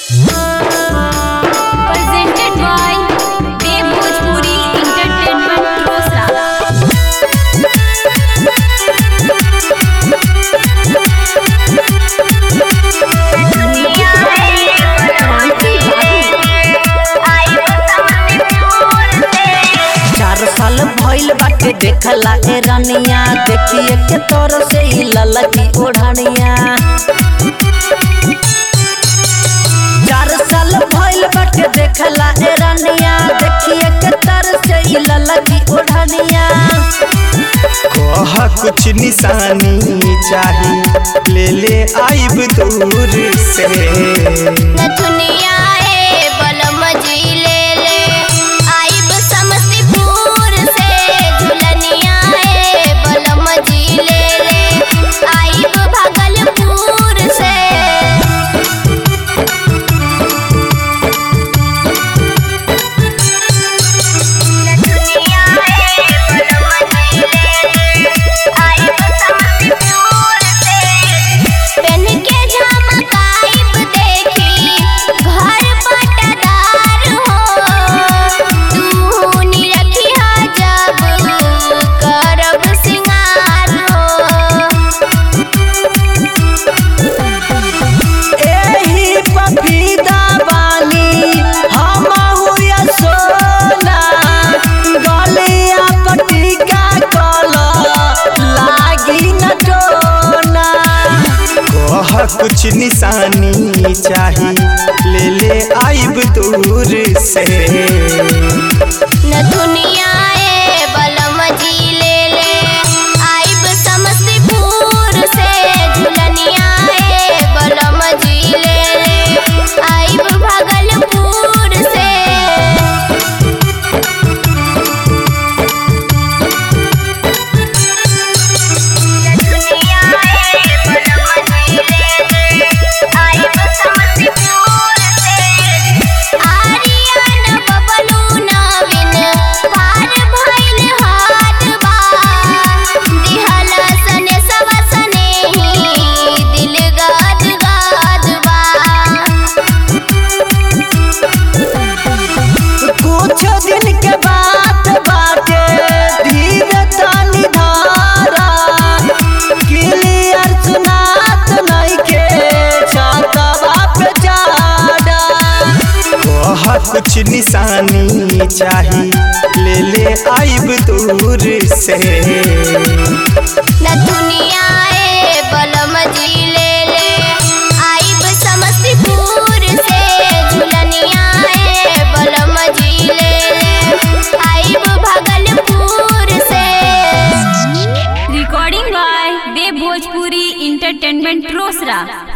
Presented by Dev Bhojpuri Entertainment Rosra. चार साल भइल बाटे देखला ए रनिया देखिए के तोर से ही ललकी ओढ़निया चार साल भइल बाटे देखला ए रनिया देखिए के तोर से ही ललकी ओढ़निया कह कुछ निशानी चाही ले ले आइब दूर से नथुनिया ए बलम जी ले ले आइब समस्तीपुर से झुलनिया ए बलम जी ले ले आइब भागलपुर से नथुनिया ए बलम जी ले ले आइब समस्तीपुर से पेन के झमकाइब देखी घर पटदार हो तू निरखिया जब करब सिंगार हो एही पपीता बानी हम हुआ सोना गलिया पटिका कला लागी न टोना कह कुछ निशानी चाही ले ले आइब दूर से नथुनिया ए बलम जी ले ले आइब समस्तीपुर से झुलनिया ए बलम जी ले ले आइब भागलपुर से नथुनिया ए बलम जी ले ले आइब समस्तीपुर से आर्यन बबलू नवीन पार भइल हाथ बा दिहल सने सब सने ही दिल गाद गाद बा कुछ दिन के बात बाटे धीरे तनी धारा क्लियर सुनात नइखे छतवा पे जाड़ा कह कुछ निशानी चाही ले ले आइब दूर से नथुनिया ए बलम जी ले ले आइब समस्तीपुर से झुलनिया ए बलम जी ले ले आइब भागलपुर से recording by Dev Bhojpuri Entertainment Rosra.